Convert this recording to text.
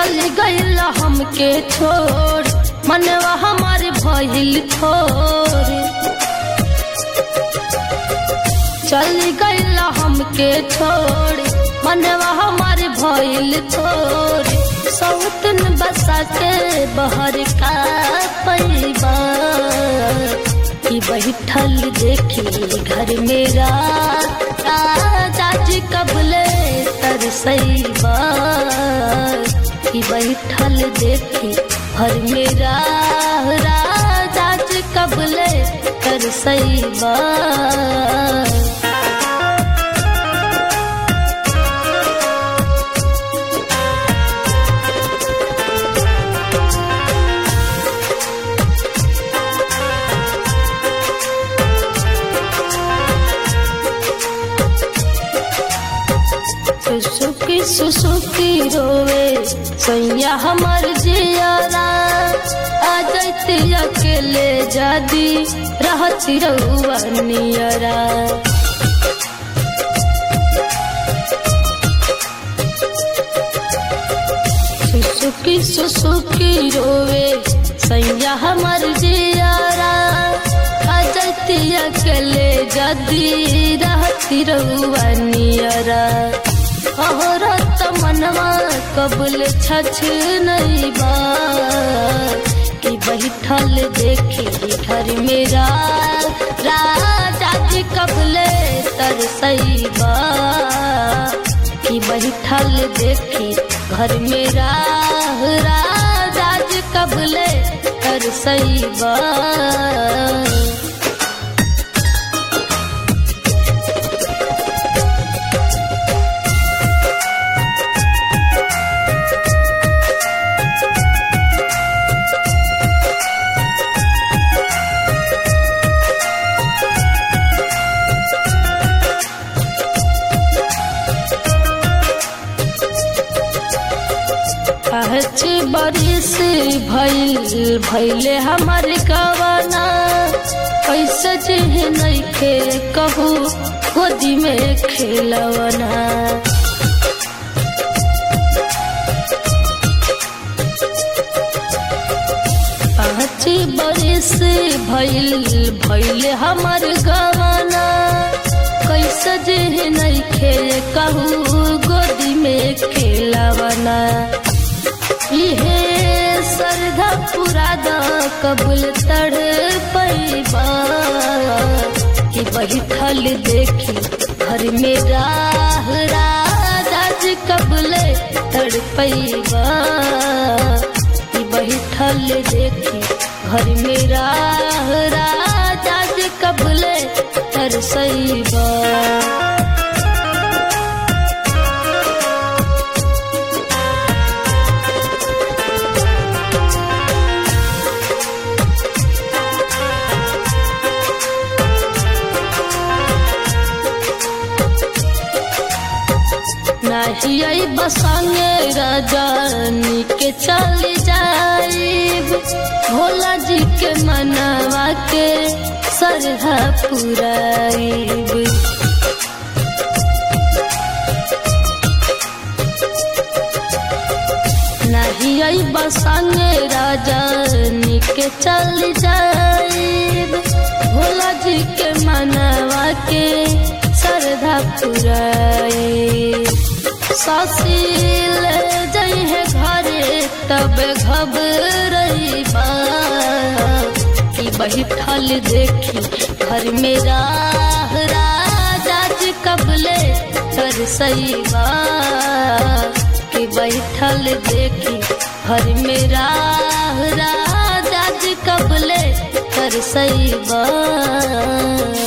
चल गईल हमके छोड़ मनवा हमार भइल थोर चल गईल हमके छोड़ मनवा हमार भइल थोर सौतन बसा के बहर का पैबा कि बैठल देखी घर मेरा चाची कबले तरसैबा कि बैठल देखी घर मेरा चाची कबले तरसैबा सुसुकी सुसुकी रोवे सैया हमर जियारा आ जैती अकेले जादी रहती रहुआ नियरा सुसुकी सुसुकी रोवे सैया हमर जियारा आ जैती अकेले जादी रहती रहुआ नियरा औरत मनवा कबुल छछ नहीं बा कि बैठल देखी घर मेरा राजा जी कबले तरसैबा कि बैठल देखी घर मेरा राजा जी कबले तरसैबा पाँच बरिस भइल भैले हमर गवाना कैसे जिह नइखे कहू गोदी में खेलवना पाँच बरिस भइल भैले हमर गवाना कैसे जिह नइखे कहू गोदी में खेलवना इहे सरधा पूरा द कबूल तड़ पैबा कि बैठल देखी घर में राह राज कबूल तड़ पैबा कि बैठल देखी घर में राह राज कबूल तरसैबा नहीं बसंगे रजनी के चल जाइब भोला जी के मनवा के सरहा पुराइब नहीं बसंगे रजनी के चल जाइब भोला जी के मनवा के सरधा पुराइब ससील जइहे घरे तब घबरई बा कि बैठल देखी घर में राह राजा जी कबले तरसैबा कि बैठल देखी घर में राह राजा जी कबले तरसैबा